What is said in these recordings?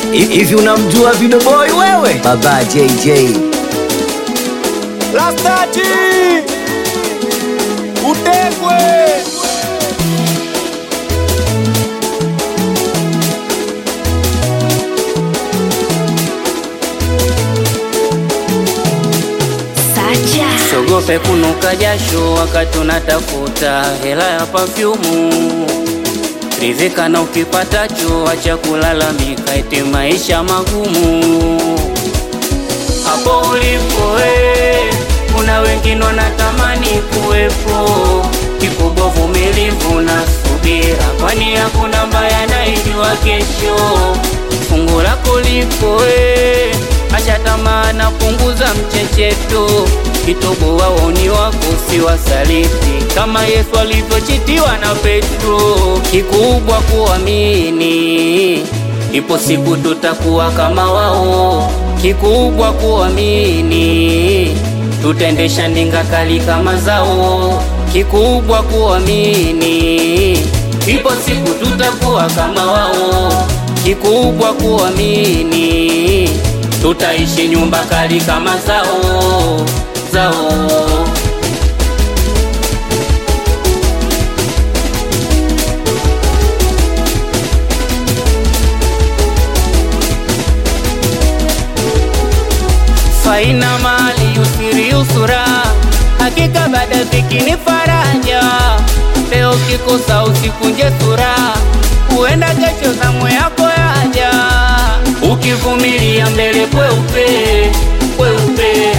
Hivi unamjua Video Boy wewe? Baba JJ. Rastaji utekwe Sacha. Sogope kunuka jasho wakati unatafuta hela ya pafyumu. Ridhika na ukipatacho, acha kulalamika eti maisha magumu. Hapo ulipo we, kuna wengine wanatamani kuwepo. Kikubwa vumilivu na subira, kwani hakuna mbaya naijua kesho. Fungu lako lipo we, acha tamaa na punguza mchecheto. Kitobo waoni wako si wasaliti, kama Yesu alivyochitiwa na Petro. Kikubwa kuamini, ipo siku tutakuwa kama wao. Kikubwa kuamini, tutaendesha ndinga kali kama zao. Kikubwa kuamini, ipo siku tutakuwa kama wao. Kikubwa kuamini, tutaishi nyumba kali kama zao zao. faina mali usiri usura, hakika baada dhiki ni faraja. Leo kikosa usikunje sura, huenda kesho zamu yako yaja. Ukivumilia mbele kweupe kweupe,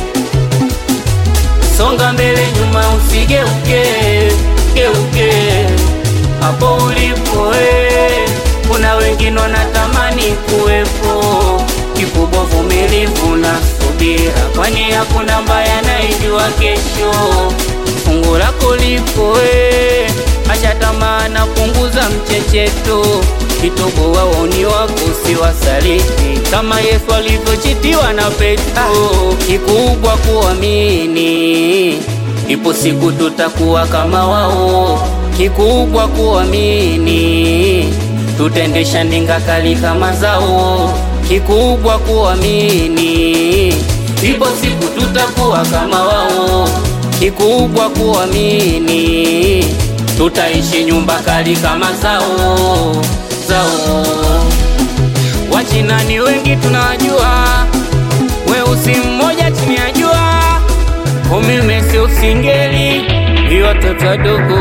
songa mbele nyuma usigeuke geuke. Hapo ulipo we, kuna wengine wanatamani kuwepo kikubwa vumilivu na subira, kwani hakuna mbaya naijua kesho. Fungu lako lipo we, acha tamaa na punguza mchecheto. Kitobo waoni wako si wasaliti, kama Yesu alivyochitiwa na Petro. Kikubwa kuamini, ipo siku tutakuwa kama wao. Kikubwa kuamini, tutaendesha ndinga kali kama zao kikubwa kuamini, ipo siku tutakuwa kama wao. Kikubwa kuamini, tutaishi nyumba kali kama zao zao. Wachina ni wengi tunajua, weusi mmoja chini ya jua, umeme si usingeli, vi watoto wadogo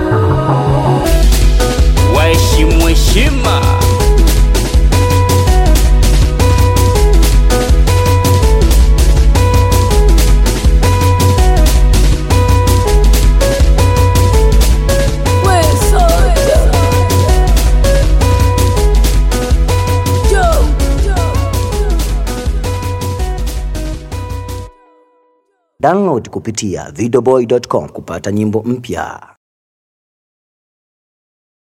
waheshimu heshima. Download kupitia videoboy.com kupata nyimbo mpya.